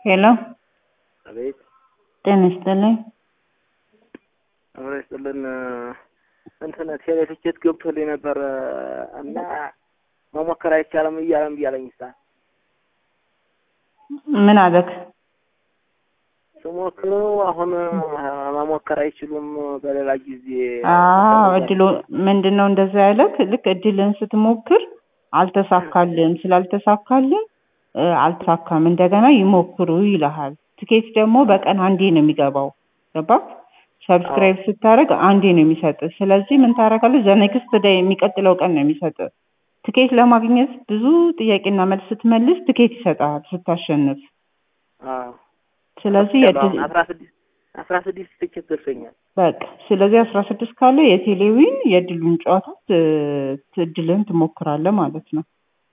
ሄሎ አቤት ጤና ይስጥልኝ። አብሮ ይስጥልን። እንትን ቴሌ ትኬት ገብቶልኝ ነበር እና መሞከር አይቻልም እያለም እያለኝ ሳ ምን አለክ? ስሞክረው አሁን መሞከር አይችሉም በሌላ ጊዜ አዎ እድሉ ምንድን ነው እንደዛ ያለክ? ልክ እድልን ስትሞክር አልተሳካልን ስላልተሳካልን እ አልተሳካም እንደገና ይሞክሩ ይልሃል። ትኬት ደግሞ በቀን አንዴ ነው የሚገባው ገባክ? ሰብስክራይብ ስታደርግ አንዴ ነው የሚሰጥ። ስለዚህ ምን ታደርጋለህ? ዘኔክስት ዴይ የሚቀጥለው ቀን ነው የሚሰጥ። ትኬት ለማግኘት ብዙ ጥያቄና መልስ ስትመልስ ትኬት ይሰጣል ስታሸንፍ። አዎ ስለዚህ የእድል አስራ ስድስት አስራ ስድስት ትኬት ደርሰኛል። በቃ ስለዚህ አስራ ስድስት ካለ የቴሌዊን የእድሉን ጨዋታ ት- ት- እድልን ትሞክራለህ ማለት ነው።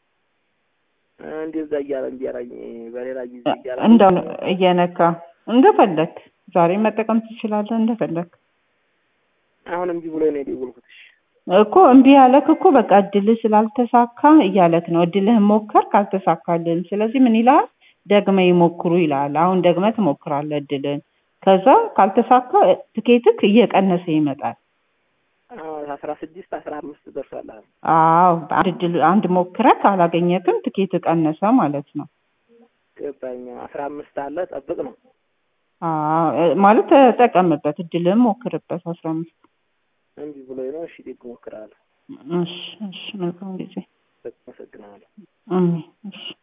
እንደዛ እያለ እምቢ አለኝ። በሌላ ጊዜ እያለ እንደው እየነካ እንደፈለክ ዛሬ መጠቀም ትችላለህ እንደፈለክ አሁን እምቢ ብሎ ነው የደወልኩት። እሺ እኮ እምቢ ያለክ እኮ በቃ እድልህ ስላልተሳካ እያለክ ነው። እድልህን ሞከር ካልተሳካልን፣ ስለዚህ ምን ይልሃል? ደግመ ይሞክሩ ይልሃል። አሁን ደግመ ትሞክራለህ እድልን። ከዛ ካልተሳካ ትኬትክ እየቀነሰ ይመጣል። አስራ ስድስት አስራ አምስት ደርሷል። አሁን አዎ አንድ እድል አንድ ሞክረክ አላገኘክም፣ ትኬት ቀነሰ ማለት ነው። ገባኝ። አስራ አምስት አለ ጠብቅ ነው። አዎ እ- ማለት ተጠቀምበት፣ እድልህን ሞክርበት። አስራ አምስት እምቢ ብሎ ነው። እሺ ደግሞ እሞክራለሁ። እሺ እሺ መልካም ጊዜ አመሰግናለሁ። አሜን እሺ